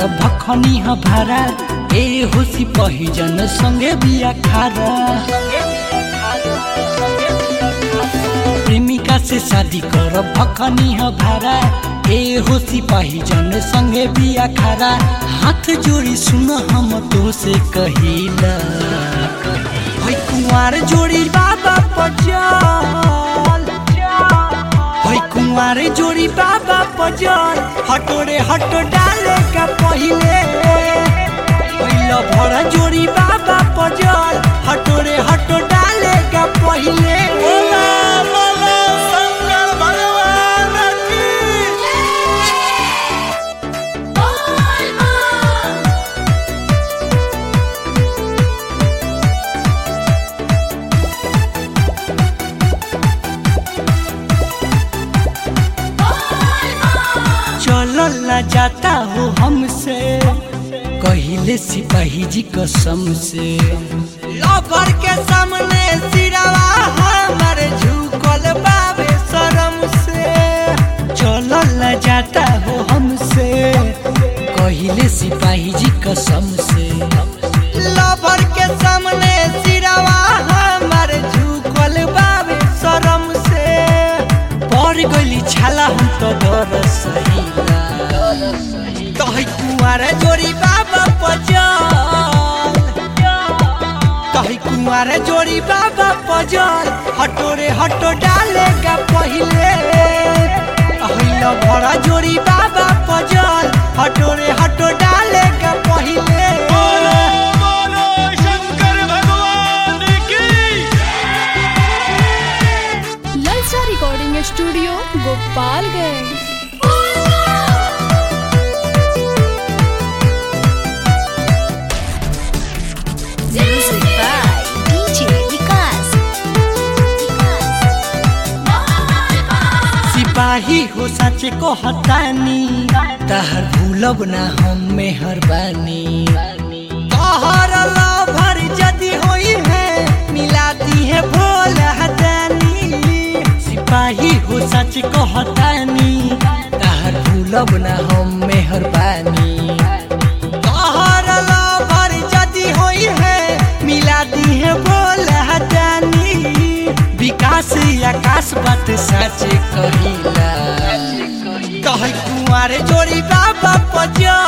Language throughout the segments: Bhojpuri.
भखनी ह भारा ए होसी पहिजन संगे बिया खारा प्रेमिका से शादी कर भखनी ह भारा ए होसी पहिजन संगे बिया खारा हाथ जोड़ी सुन हम तो से कहिला भाई कुंवार जोड़ी बाबा पचल भाई कुंवार जोड़ी बाबा पजल हटोरे हटो डाले का पहिले पहिला भरा जोड़ी बाबा पजल हटोरे हटो डाले का पहिले बोला बोला शंकर भगवान की चलल न जाता हो हमसे कहिले सिपाही जी कसम से लवर के सामने सिरवा हमर झुकल बाबे शरम से चलल न जाता हो हमसे कहिले सिपाही जी कसम से लवर के सामने सिरवा हमर झुकल बाबे शरम से पड़ गइली छाला हम तो डर सहिला कहि कुमार जोड़ी बाबा पजल कहि कुमार जोड़ी बाबा पजल हटोरे हटो डालेगा पहिले अहिला भरा जोड़ी बाबा पजल हटोरे हटो डालेगा पहिले बोलो बोलो शंकर भगवान की ललचा recording studio Gopalganj Music by DJ Vikas. सिपाही हो सच को हतानी तहर भूलब ना हम मेहरबानी तहर लभर जदी होई है मिलाती है भोल हतानी सिपाही हो सच को हतानी तहर भूलब ना हम मेहरबानी तहर लभर जदी होई है मिलाती है भोल हतानी विकास आकाश बात सच कहिला कह कुमार जोड़ी बाबा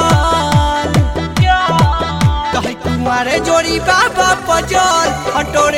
पजल कह कुमार जोड़ी बाबा पजल हटोरे